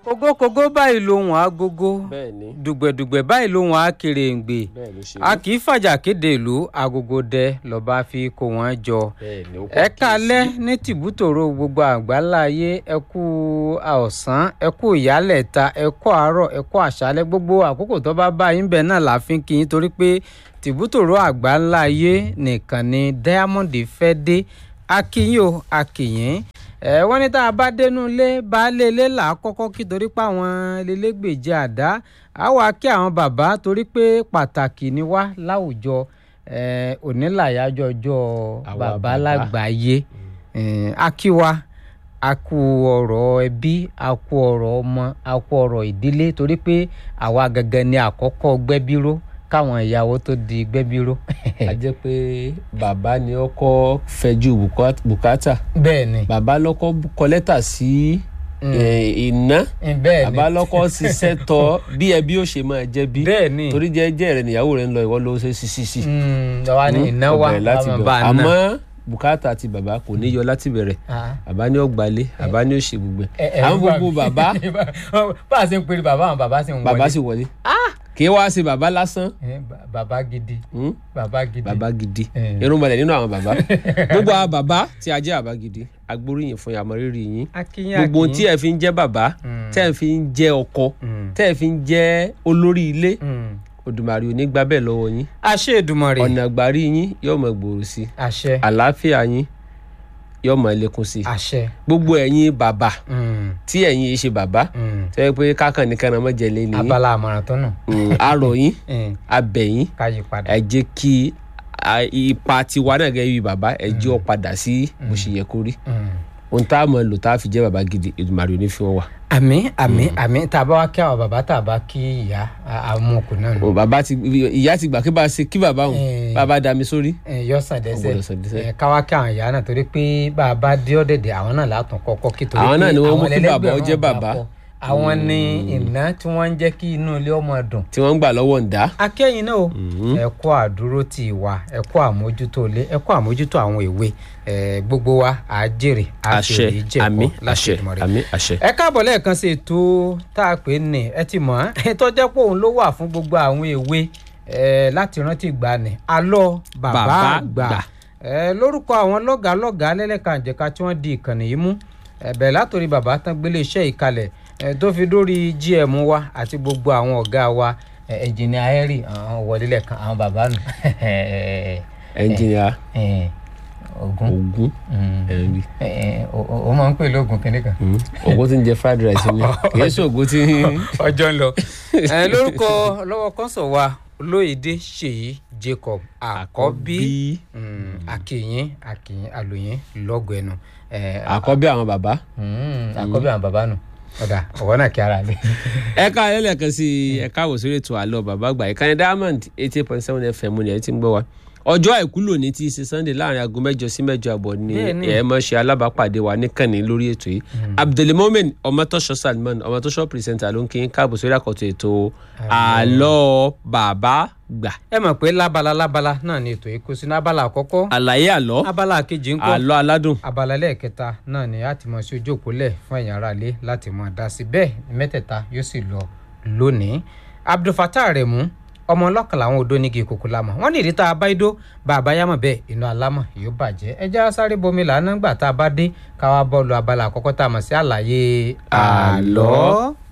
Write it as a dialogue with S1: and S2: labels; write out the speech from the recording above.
S1: kógókógó báyìí lohùn agogo
S2: bẹ́ẹ̀ ni
S1: dùgbẹ̀dùgbẹ̀ báyìí lohùn akèrèǹgbè
S2: bẹ́ẹ̀ ló ṣe
S1: a kì í fàjà kéde ìlú agogo dẹ lọ́ba fi kó wọn jọ
S2: bẹ́ẹ̀ ni ó
S1: ẹ kálẹ́ ní tìbútòrò gbogbo àgbáńlá ayé ẹ kú ọ̀sán ẹ kú ìyálẹ̀ta ẹ kú àárọ̀ ẹ kú àṣálẹ́ gbogbo àkókò tó bá bá yín bẹ̀ náà la fi ń kí yín torí pé tìbútòrò àgbáńlá ayé nìkan ni diamond fẹ́ dé akínyìn o akínyìn ẹ wọ́n ní tá a bá dénú ilé baálé ilé là á kọ́kọ́ kí torí pé àwọn elégbèje àdá á wàá kí àwọn bàbá torí pé pàtàkì ni wá láwùjọ ẹ òní làyájọ́ ọjọ́
S2: Àwa
S1: bàbá
S2: bàbá.
S1: lágbàáyé ẹ á kí wa a kú ọ̀rọ̀ ẹbí a kú ọ̀rọ̀ ọmọ a kú ọ̀rọ̀ ìdílé torí pé àwa gangan ni àkọ́kọ́ gbẹ́bíró káwọn ìyàwó tó di gbẹ́bíró.
S2: a jẹ́ pé bàbá ni ọkọ fẹjú bùkát- bùkátà
S1: bẹ́ẹ̀ ni
S2: bàbá lọ́kọ́ kọ lẹ́tà sí eh, iná
S1: bẹ́ẹ̀ ni
S2: bàbá lọ́kọ́ ṣiṣẹ́ tọ́ bí ẹbí ó ṣe máa jẹ́ bí
S1: bẹ́ẹ̀ ni
S2: torí jẹ́jẹ́ rẹ̀ níyàwó rẹ̀ ń lọ ìwọ ló ṣe sí sí sí
S1: Mm, àwa ni iná wa
S2: ọbẹ̀ láti
S1: bàbá
S2: bẹ̀rẹ̀
S1: bá ná.
S2: àmọ́ bùkátà àti bàbá kò ní yọ láti bẹ̀rẹ̀
S1: Ah.
S2: bàbá ní ọgbàlẹ̀ bàbá ní òṣè gbogbo
S1: Ẹ- ẹ
S2: ẹ̀ àwọn
S1: ń gbà
S2: gbogbo
S1: mí.
S2: bàbá
S1: bá a ṣe ń pèrè bàbá àwọn bàbá sì ń wọlé
S2: bàbá sì wọlé kì í wá sí bàbá lásán
S1: Eh, ba- bàbá gidi
S2: hmm?
S1: bàbá gidi
S2: bàbá gidi
S1: Eh.
S2: irun balẹ̀ nínú àwọn bàbá gbogbo àwọn bàbá tí a jẹ́ bàbá gidi agbóríyìn fún yàmọ́ rírì yín
S1: akínyìn
S2: gbogbo ohun tí ẹ fi ń jẹ́ bàbá
S1: Mm.
S2: tẹ́ ẹ fi ń jẹ́ ọkọ tẹ́ ẹ fi ń jẹ́ olórí ilé Òdùmarè ò ní gbà bẹ́ẹ̀ lọ́wọ́ yín
S1: àṣẹ Èdùmàrè
S2: ọ̀nà àgbárí yín yóò mọ̀ gbòòrò sí i
S1: àṣẹ
S2: àlàáfíà yín yóò mọ̀ lékún sí i
S1: àṣẹ
S2: gbogbo ẹ̀yin bàbá
S1: Mm,
S2: tí ẹ̀yin yìí ṣe bàbá
S1: mm.
S2: tẹ́ ẹ pé kákan nìkan náà mọ̀ jẹ́lé ni yín
S1: abala àmọ̀ràn tó nù
S2: Mm, arọ̀ yín
S1: Mm,
S2: abẹ̀ yín
S1: ká yí padà
S2: ẹ jẹ́ kí a- ipa tiwa náà gẹ́gẹ́ bí bàbá ẹ jẹ́ ọ padà sí bó ṣe yẹ kó rí
S1: Mm.
S2: ohun tá a mọ̀ lò tá a fi jẹ́ bàbá gidi Èdùmàrè ò ní fi wọ́n wà.
S1: àmín àmín àmín tá a bá wá kí àwọn bàbá tá a bá kí ìyá àmúkù náà nù
S2: o bàbá ti ìyá ti gbà kí bá a ṣe kí bàbá òun
S1: Eh.
S2: bàbá dá mi sórí.
S1: yọ sàn dẹsẹ
S2: Ó gbọ́dọ̀ sàn dẹ́sẹ̀.
S1: ẹ káwá kí àwọn ìyá náà torí pé bá a bá dé ọ̀dẹ̀dẹ̀ àwọn náà látún kọ́kọ́ kí torí
S2: Àwọn náà
S1: pé
S2: ni wọ́n mú kí
S1: ẹlẹ́gbẹ̀rún
S2: bàbá ó jẹ́
S1: ọ̀gbà
S2: bàbá.
S1: pọ̀. àwọn ni iná tí wọ́n ń jẹ́ kí inú ilé ọmọ dùn
S2: tí wọ́n ń gbà lọ́wọ́ ń dá.
S1: akẹ́yìn náà o ẹ kú àdúró tì wá ẹ kú àmójútó ilé ẹ kú àmójútó àwọn èwe ẹ gbogbo wa á jèrè á
S2: àṣẹ
S1: fèrè jẹ̀kọ́
S2: àmín
S1: láṣẹ
S2: àṣẹ
S1: Èdùmàrè
S2: àmín àṣẹ.
S1: ẹ káàbọ̀ lẹ́ẹ̀kan sí ètò tá a pè ní ẹ ti mọ̀ ẹ́ tó jẹ́ pé òun ló wà fún gbogbo àwọn èwe ẹ láti rántí ìgbàanì alọ́ bàbá
S2: Bàbá
S1: àgbà
S2: àgbà.
S1: ẹ lórúkọ àwọn lọ́gàálọ́gàá lẹ́lẹ́kànjẹ̀ka tí wọ́n di ìkànnì yìí mú ẹ bẹ̀rẹ̀ látòrí bàbá tán gbélé iṣẹ́ ìkalẹ̀ ẹ tó fi dórí gm wa àti gbogbo àwọn ọ̀gá wa ẹ ẹnjìnìà henry àwọn wọlé lẹ́ẹ̀kan àwọn bàbá nù
S2: ẹnjìnìà
S1: ẹ, ogun
S2: ogun
S1: Mm.
S2: ẹnbi
S1: ẹ, ẹ, o o- o máa ń pè lóògùn kìnìkan.
S2: ogun tí ń jẹ fried rice ni kì í ṣe ogun tí.
S1: ọjọ́ ń lọ. ẹ lórúkọ lọ́wọ́ kọ́sọ̀ wa olóyèdè ṣèyí jacob àkọ́bí Mm, akínyìn akínyìn àlòyìn lọ́gọ̀ ẹnu. ẹ,
S2: àkọ́bí àwọn bàbá.
S1: mm, àkọ́bí àwọn bàbá nù ọ̀dà ọ̀wọ́ náà kí ara rẹ̀.
S2: ẹ ká ẹlẹ́ẹ̀kan sí ẹ káwọ̀ sórí ètò àlọ́ bàbá àgbà ìkànnì diamond eighty point seven fm ni ẹ ti ń gbọ́ wa ọjọ́ àìkú lónìí ti ṣe sunday láàrin aago mẹ́jọ sí mẹ́jọ àbọ̀ ni
S1: Bẹ́ẹ̀ni.
S2: ẹ mọ̀ ṣe alábàápàdé wa níkànnì lórí ètò yìí abdulmomen ọmọtọ́ṣọ salman ọmọtọ́ṣọ pírẹsẹ̀ntà ló ń kí n káàbọ̀ sórí àkọ́tún ètò àlọ́ bàbá gbà
S1: ẹ mọ̀ pé lábala lábala náà ni ètò yìí kó sínú abala àkọ́kọ́
S2: àlàyé àlọ́
S1: abala kejì ń kọ́
S2: àlọ́ aládùn
S1: abala lẹ́ẹ̀kẹta náà ni a ti mọ̀ sí ojú òpólẹ̀ fún ẹ̀yìn ara ilé láti mọ̀ dá sí bẹ́ẹ̀ ni mẹ́tẹ̀ẹ̀ta yóò sì lọ lónìí abdulfatah remu ọmọ ọlọ́kan làwọn odò nígi ìkòkò lámọ̀ wọ́n ní ìdí tá a bá idó bá a bá yámọ̀ bẹ́ẹ̀ inú alámọ̀ yóò bàjẹ́ ẹ já sáré bomi làánà gbà tá a bá dé káwá bọ́ọ̀lù abala àkọ́kọ́ tá a mọ̀ sí àlàyé àlọ́.